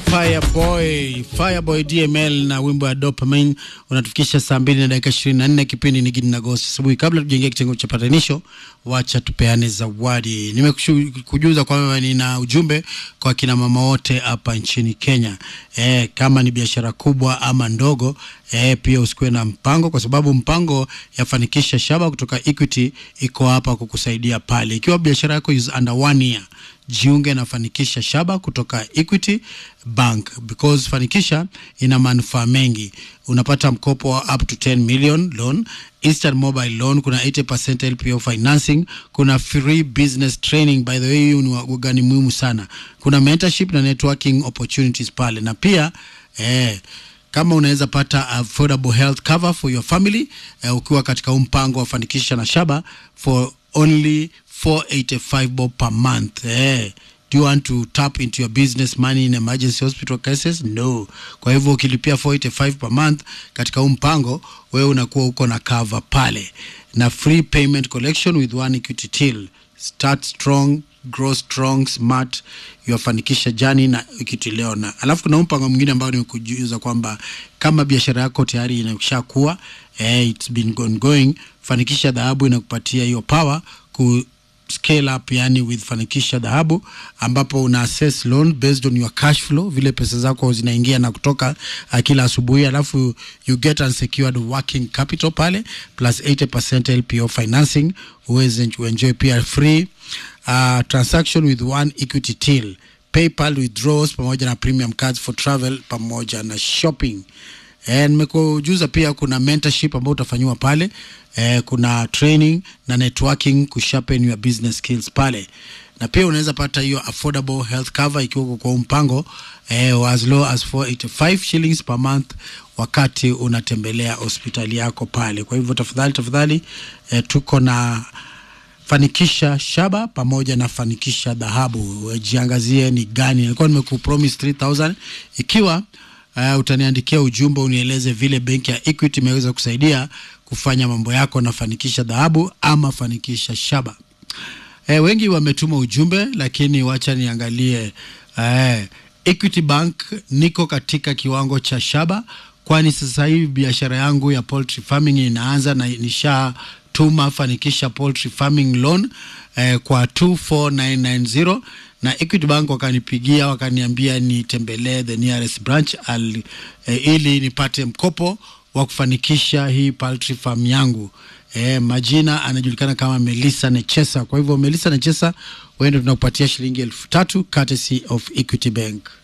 Fireboy, Fireboy DML na wimbo wa Dopamine unatufikisha saa mbili na dakika ishirini na nne. Kipindi ni Gidi na Gosi asubuhi. Kabla tujaingia kitengo cha patanisho, wacha tupeane zawadi. Nimekujuza kwamba nina ujumbe kwa kina mama wote hapa nchini Kenya. E, kama ni biashara kubwa ama ndogo e, pia usikuwe na mpango, kwa sababu mpango yafanikisha shaba kutoka Equity iko hapa kukusaidia pale. Ikiwa biashara yako is under one year jiunge na Fanikisha Shaba kutoka Equity Bank because Fanikisha ina manufaa mengi. Unapata mkopo wa up to 10 million loan, instant mobile loan, kuna 80% LPO financing, kuna free business training. By the way, hiyo ni wagani muhimu sana. Kuna mentorship na networking opportunities pale, na pia eh, kama unaweza pata affordable health cover for your family eh, ukiwa katika huu mpango wa Fanikisha na Shaba for only 485 bob per month. Eh, do you want to tap into your business money in emergency hospital cases? No. Kwa hivyo ukilipia 485 per month katika huu mpango, wewe unakuwa uko na cover pale na free payment collection with one equity till. Start strong, grow strong, smart. Yafanikisha jani na Equity leo. Na alafu kuna mpango mwingine ambao nimekujuza kwamba kama biashara yako tayari inashakuwa eh, it's been ongoing, Fanikisha Dhahabu inakupatia hiyo power ku scale up yani with Fanikisha Dhahabu, ambapo una assess loan based on your cash flow, vile pesa zako zinaingia na kutoka uh, kila asubuhi, alafu you get unsecured working capital pale plus 80% LPO financing, uweze kuenjoy pia free uh, transaction with one equity till, PayPal withdrawals pamoja na premium cards for travel pamoja na shopping. Eh, nimekujuza pia kuna mentorship ambayo utafanyiwa pale eh, kuna training na networking kusharpen your business skills pale, na pia unaweza pata hiyo affordable health cover ikiwa uko kwa mpango eh, as low as 485 shillings per month wakati unatembelea hospitali yako pale. Kwa hivyo tafadhali tafadhali, eh, tuko na Fanikisha Shaba pamoja na Fanikisha Dhahabu, jiangazie ni gani. Nilikuwa nimekupromise 3000 ikiwa Uh, utaniandikia ujumbe unieleze vile benki ya Equity imeweza kusaidia kufanya mambo yako na Fanikisha Dhahabu ama Fanikisha Shaba. Eh, wengi wametuma ujumbe lakini wacha niangalie. Eh, Equity Bank niko katika kiwango cha Shaba, kwani sasa hivi biashara yangu ya poultry farming inaanza na nishatuma Fanikisha poultry farming loan eh, kwa 24990 na Equity Bank wakanipigia wakaniambia nitembelee the nearest branch al, eh, ili nipate mkopo wa kufanikisha hii poultry farm yangu. Eh, majina anajulikana kama Melissa Nechesa. Kwa hivyo Melissa Nechesa, wewe ndio tunakupatia shilingi elfu tatu courtesy of Equity Bank.